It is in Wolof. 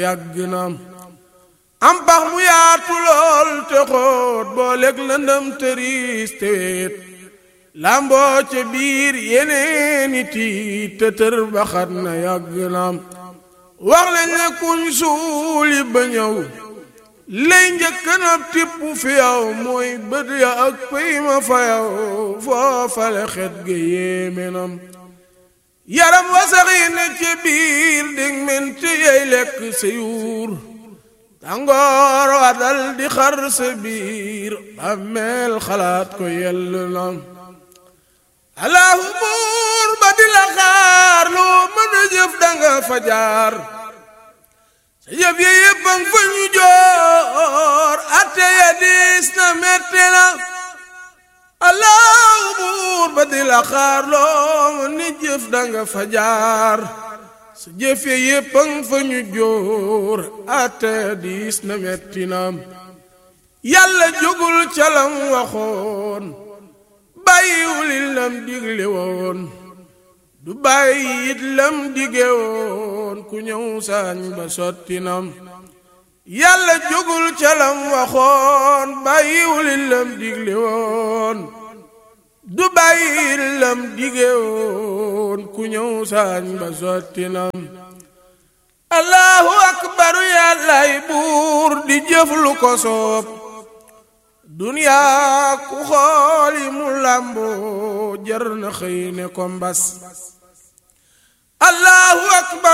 yàgg na am pax mu yaatu lool te xóot boo lekk lëndëm tëriis te weet lamboo ca biir yeneeni tiit te tër baxat na yàgg na wax lañ ne kuñ suuli ba ñëw lay njëkk na tipp fi yow mooy bët ya ak pëy ma fa yow foofale xet ga yéeme nam yaram wasaxi ne ci biir dig menti yey lekk sa yuur tàngoor wa dal di xar sa biir bàmmeel xalaat ko yell na allahu buur ba di la xaar loo mën a jëf danga fa jaar sa jëf ya yépp ang fa ñu joor atte ya diis na metti na allahu buur ba di la xaar loo mën a jëf danga fa jaar sa jëf ya yépp ang fa ñu joor atte ya diis na metti na yàlla jógul calam waxoon bàyyiwul lam digle woon du bàyyi it lam dige woon ku ñëw saañ ba sotti nam yàlla jógul ca lam waxoon bàyyiwul lam digle woon du bàyyi it lam dige woon ku ñëw saañ ba sotti nam allahu akbaru yàllay buur di jëf lu ko soob duniyaa ku xooli mu làmboo jar na xëy ne ko mbas allahu akbar